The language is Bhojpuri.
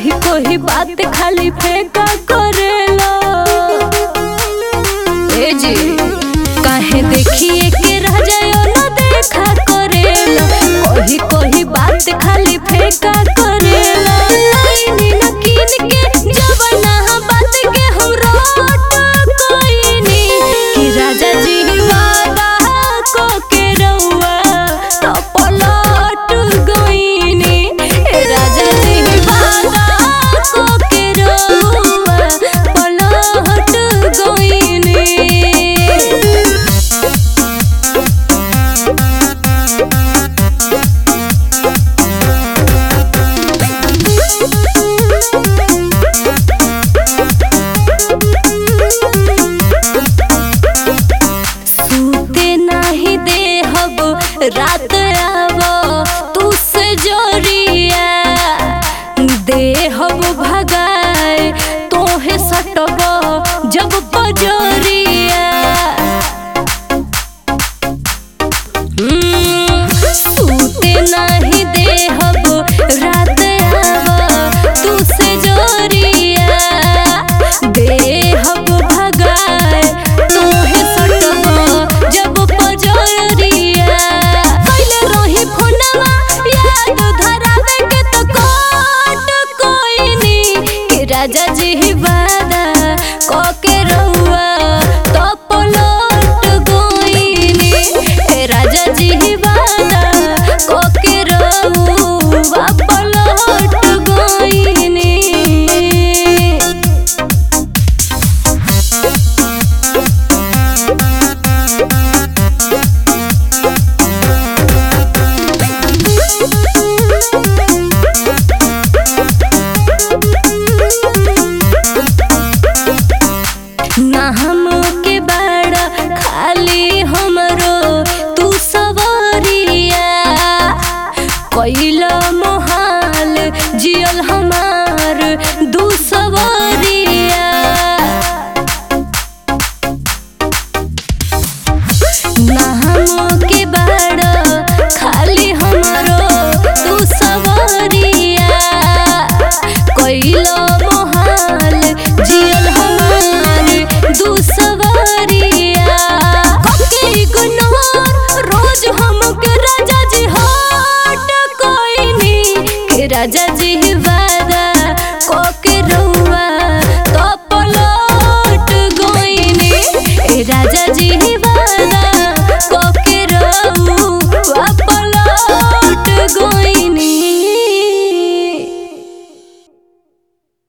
कोही कोही बात खाली फेंका करेला ए जी काहे देखिए के रह जायो ना देखा करेला कोही कोही बात खाली फेंका करेला लाइनी न कीन के जबना बात के हम रोट कोइनी कि राजा जी वादा को के रउआ तो पलट गइनी ए राजा जी वादा को के रउआ पलट गइनी सूते नाही देहब रात आव तू से जोरिया देहब भगाए तोहे सटब जब पजोरिया हम्म, सूते नाही देहब रात आव तू से जोरिया देहब भगाए तोहे सटब जब पजरिया पहिले रही फोनवा याद धरावे के तो कोट कोइनी कि राजा जी वादा क के रहुआ तो पलट गोइनी ए राजा जी वादा क के रहुआ पलट गोइनी ना हम के बड़ा खाली हमरो तू सवरिया कैला मोहाल जियल हमार दू सवरिया ना हम के बड़ा खाली हमरो तू सवरिया कैला मोहाल जियल हमार दू सवरिया कके इग्नोर रोज हमके राजा जी हट कोइनी के राजा जी वादा कके रहू